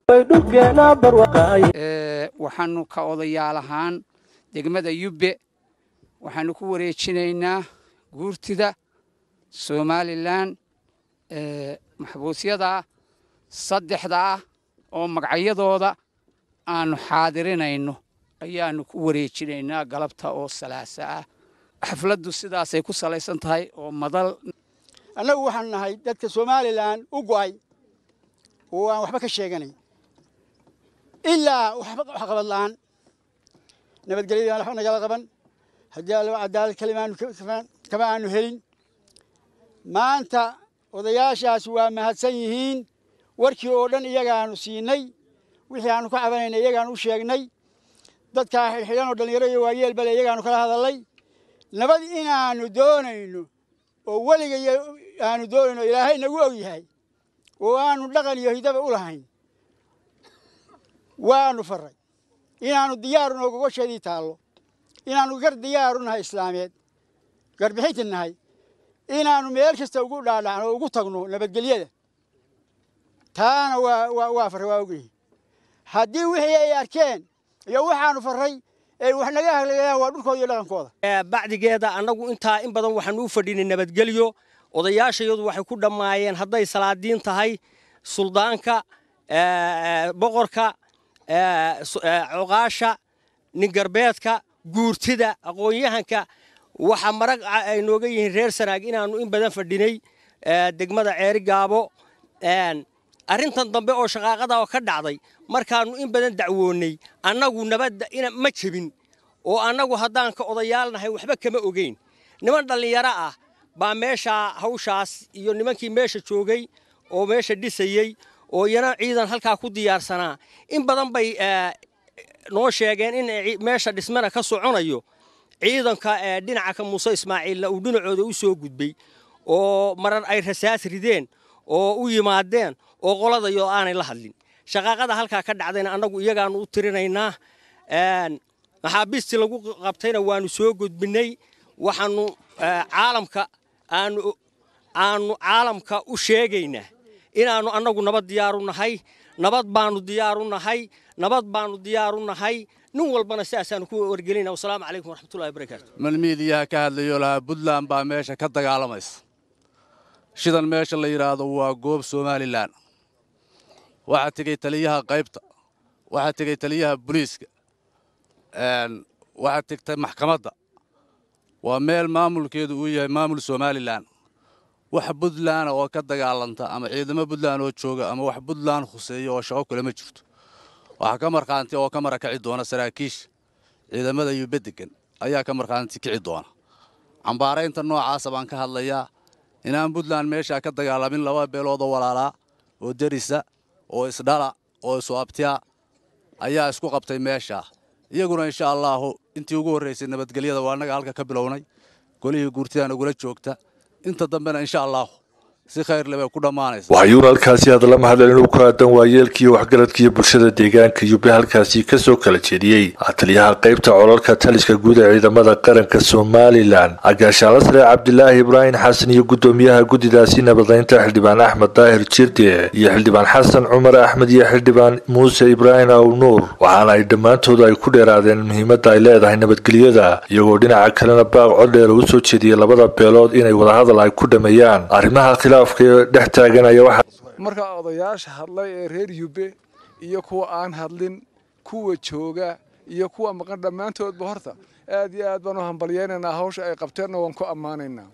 waxaanu ka odayaal ahaan degmada yubbe waxaanu ku wareejinaynaa guurtida somalilan maxbuusyada saddexda ah oo magacyadooda aanu xaadirinayno ayaanu ku wareejinaynaa galabta oo salaasa ah xafladdu sidaasay ku salaysan tahay oo madal annagu waxaanu nahay dadka somalilan u go'ay oo aan waxba ka sheeganay ilaa waxba waxqabad la'aan nabadgelyadaan waxba nagala qaban haddii alaba cadaalad kalimaanu kama aanu helin maanta odayaashaas waa mahadsan yihiin warkii oo dhan iyagaanu siinay wixii aanu ka cabanaynay iyagaanu u sheegnay dadkaa xidhxidhan oo dhallinyaro iyo waayeel bale iyagaanu kala hadallay nabad inaanu doonayno oo weliga aanu doonayno ilaahay nagu og yahay oo aanu dhaqan iyo hidaba u lahayn waanu farray inaannu diyaaru noo gogosheedii taallo inaannu gar diyaaru nahay islaameed garbixinti nahay inaannu meel kasta ugu dhaadhacno oo ugu tagno nabadgelyada taana waa waa farray waa ogyihin haddii wixii ay arkeen iyo waxaanu farray ay wax naga haglayaan waa dhulkooda iyo dhaqankooda bacdigeeda annagu intaa in badan waxaanu u fadhinay nabadgelyo odayaashayadu waxay ku dhammaayeen hadday salaadiin tahay suldaanka boqorka cuqaasha ningarbeedka guurtida aqoon-yahanka waxa marag ay nooga yihiin reer sanaag inaannu in badan fadhinay degmada ceeri gaabo arrintan dambe oo shaqaaqada oo ka dhacday markaannu in badan dacwoonnay annagu nabadda ma jebin oo annagu haddaan ka odayaalnahay waxba kama ogeyn niman dhallinyaro ah baa meeshaa hawshaas iyo nimankii meesha joogay oo meesha dhisayey oo iyana ciidan halkaa ku diyaarsanaa in badan bay noo sheegeen in meesha dhismana ka soconayo ciidanka dhinaca ka muuse ismaaciilna uu dhinacooda u soo gudbay oo marar ay rasaas rideen oo u yimaadeen oo qoladayo aanay la hadlin shaqaaqada halkaa ka dhacdayna annagu iyagaanu u tirinaynaa maxaabiistii lagu qabtayna waanu soo gudbinay waxaanu caalamka aanu aanu caalamka u sheegaynaa inaannu annagu nabad diyaaru nahay nabad baanu diyaaru nahay nabad baanu diyaaru nahay nin walbana sidaasaanu ku wargelina wasalaamu calaykum waraxmatullahi wabarakaatu malmiidiyaha ka hadlayo lahaa puntland baa meesha ka dagaalamaysa shidan meesha la yidhaahdo waa goob somalilan waxaa tegey taliyaha qaybta waxaa tegey taliyaha booliiska waxaa tegtay maxkamadda waa meel maamulkeedu uu yahay maamul somalilan wax puntland oo ka dagaalanta ama ciidamo puntland oo jooga ama wax puntland khuseeya oo shaqo kule ma jirto waxaa ka markhaanti oo ka marakaci doona saraakiisha ciidamada yube degan ayaa ka markhaanti kici doona cambaaraynta noocaasa baan ka hadlayaa inaan puntland meeshaa ka dagaalamin laba beelood oo walaalaa oo derisa oo isdhala oo isuabtiya ayaa isku qabtay meeshaa iyaguna insha allaahu intii ugu horraysay nabadgelyada waa annaga halka ka bilownay golihii guurtidaan ugula joogta inta dambena insha allaahu si khayrle bay ku dhammaanaysa waxayuuna halkaasi hadalla mahadal inuu ku aadan waayeelkiiyo waxgaradkiiyo bulshada deegaanka yube halkaasi kasoo kala jeediyey taliyaha qaybta colalka taliska guud ee ciidamada qaranka somalilan agaashaala sare cabdilaahi ibraahim xasan iyo guddoomiyaha guddidaasi nabadaynta xildhibaan axmed daahir jirde iyo xildhibaan xasan cumar axmed iyo xildhibaan muuse ibraahim aw nuur waxaana ay dhammaantoodu ay ku dheeraadeen muhiimadda ay leedahay nabadgelyada iyagoo dhinaca kalena baaq codheer u soo jeediyey labada beelood inay wadahadal ay ku dhameeyaan arrimaha dhex taaganaya marka odayaasha hadlay ee reer yube iyo kuwa aan hadlin kuwa jooga iyo kuwa maqan dhammaantoodba horta aad iyo aad baan u hambalyaynaynaa hawsha ay qabteenna waan ku ammaanaynaa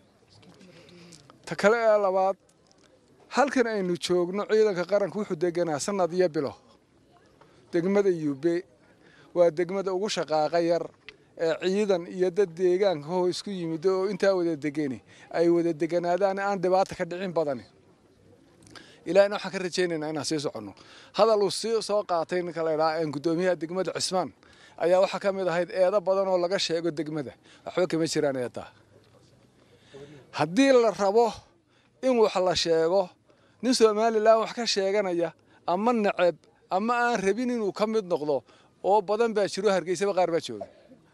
ta kale ee labaad halkan aynu joogno ciidanka qaranka wuxuu deganaa sanad iyo bilo degmada yube waa degmada ugu shaqaaqa yar ee ciidan iyo dad deegaanka hoo isku yimid oo intaa wada degani ay wada deganaadaan aan dhibaata ka dhicin badani ilaahina waxaan ka rajaynaynaa inaan sii soconno hadal uu sii soo qaatay ninka la idhaha guddoomiyaha degmada cismaan ayaa waxaa ka mid ahayd eedo badan oo laga sheego degmada waxba kama jiraan eedaa haddii la rabo in wax la sheego nin somalilan wax ka sheeganaya ama neceb ama aan rabin inuu ka mid noqdo oo badan baa jiro hargeysaba qaar baa jooga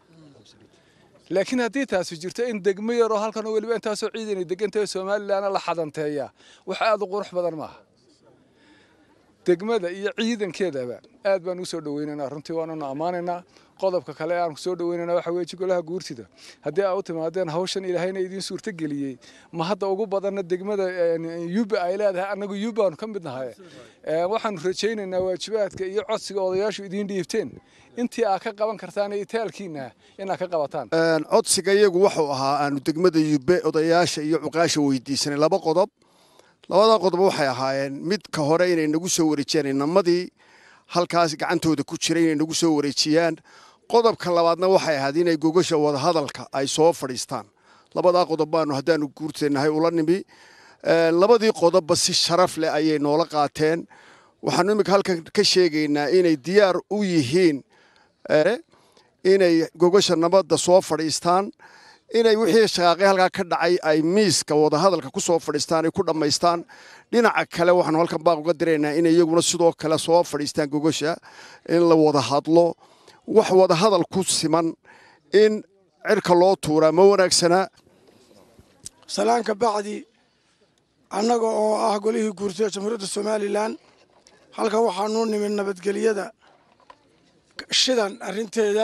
laakiin haddii taasi jirto in degmo yaroo halkan oo weliba intaasoo ciidanay degantahay somalilanna la xadanteeyaa wax aada u qurux badan maaha degmada iyo ciidankeedaba aad baan usoo dhaweynaynaa runtii waananu ammaanaynaa qodobka kale aan kusoo dhaweynana waxa weeye golaha guurtida haddii aa u timaadeen hawshan ilaahayna idiin suurto geliyey ma hadda ugu badanna degmada yuba ay leedahay annagu yubaanu ka mid nahay waxaanu rajaynaynaa waajibaadka iyo codsiga odayaashu idiin dhiibteen intii aa ka qaban kartaan iyo taalkiina inaad ka qabataan codsiga iyagu wuxuu ahaa aanu degmada yube odayaasha iyo cuqaasha weydiisanay laba qodob labada qodob waxay ahaayeen midka hore inay nagu soo wareejiyaan inamadii halkaas gacantooda ku jiray inay nagu soo wareejiyaan qodobka labaadna waxay ahayd inay gogasha wadahadalka ay soo fadhiistaan labadaa qodob baanu haddaanu guurteennahay ula nimi labadii qodobba si sharaf leh ayay noola qaateen waxaanu iminka halkan ka sheegaynaa inay diyaar u yihiin inay gogasha nabadda soo fadhiistaan inay wixii shaqaaqay halkaa ka dhacay ay miiska wadahadalka ku soo fadhiistaan ay ku dhammaystaan dhinaca kale waxaanu halkan baaq uga diraynaa inay iyaguna sidoo kale soo fadhiistaan gogasha in la wada hadlo wax wadahadal ku siman in cirka loo tuuraa ma wanaagsanaa salaanka bacdi annaga oo ah golihii guurtay ee jamhuuriyadda somalilan halkan waxaanuu nimid nabadgelyada shidan arrinteeda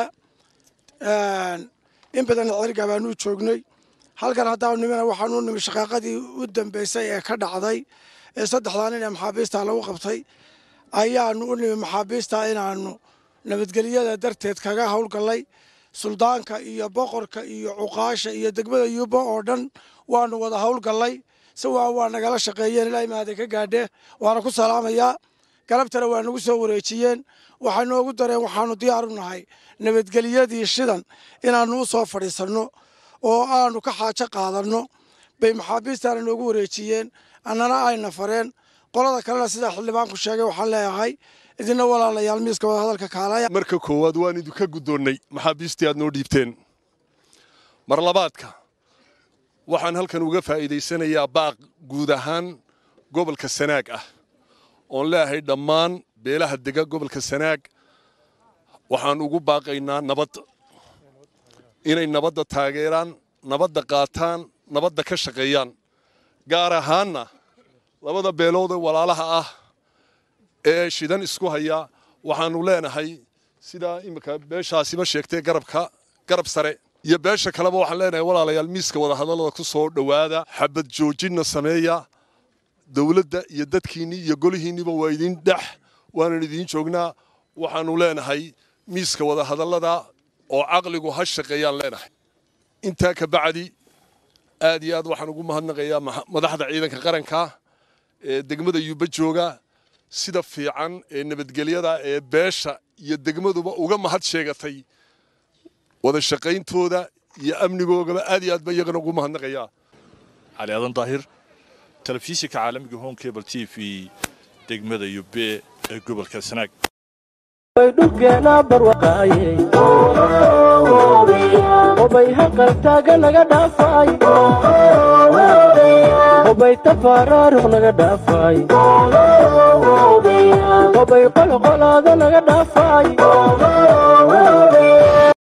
in badanna cergaa baanuu joognay halkan haddaanu nimina waxaanuu nimid shaqaaqadii u dambaysay ee ka dhacday ee saddexdaa nin ee maxaabiistaa lagu qabtay ayaanu u nimid maxaabiistaa inaanu nabadgelyada darteed kaga howlgallay suldaanka iyo boqorka iyo cuqaasha iyo degmada yuuba oo dhan waanu wada howlgallay si waa waa nagala shaqeeyeen ilaa imaada ka gaadhe waana ku salaamayaa galabtana waa nagu soo wareejiyeen waxay noogu dareen waxaanu diyaar u nahay nabadgelyadii shidan inaannu u soo fadhiisanno oo aanu ka xaajo qaadanno bay maxaabiistaana noogu wareejiyeen annana ayna fareen qolada kalena sidaa xildhibaanku sheegay waxaan leeyahay idina walaalayaal miiska wadahadalka kaalaya marka koowaad waan idinka guddoonnay maxaabiistii aad noo dhiibteen mar labaadka waxaan halkan uga faa'iidaysanayaa baaq guud ahaan gobolka sanaag ah oon leeyahay dhammaan beelaha dega gobolka sanaag waxaan ugu baaqaynaa nabad inay nabadda taageeraan nabadda qaataan nabadda ka shaqeeyaan gaar ahaanna labada beelood ee walaalaha ah ee shidan isku haya waxaannu leenahay sidaa iminka beeshaasiba sheegtay garabka garab sare iyo beesha kaleba waxaan leenahay walaalayaal miiska wadahadallada ku soo dhowaada xabad joojinna sameeya dowladda iyo dadkiinnii iyo golihiinniba waa idin dhex waanan idiin joognaa waxaannu leenahay miiska wadahadallada oo caqligu ha shaqeeyaan leenahay intaa ka bacdi aad iyo aad waxaan ugu mahadnaqayaa madaxda ciidanka qaranka ee degmada yuuba jooga sida fiican ee nabadgelyada ee beesha iyo degmaduba uga mahad sheegatay wada shaqayntooda iyo amnigoogaba aad iyo aad ba iyagana ugu mahadnaqayaa cali aadan daahir telefishinka caalamiga home cable t v degmada yube ee gobolka sanaag dhulkeena barwaqaaye obay haqaltaaga naga dhaafay obay tafaaraaruq naga dhaafay obay qolqolaada naga dhaafay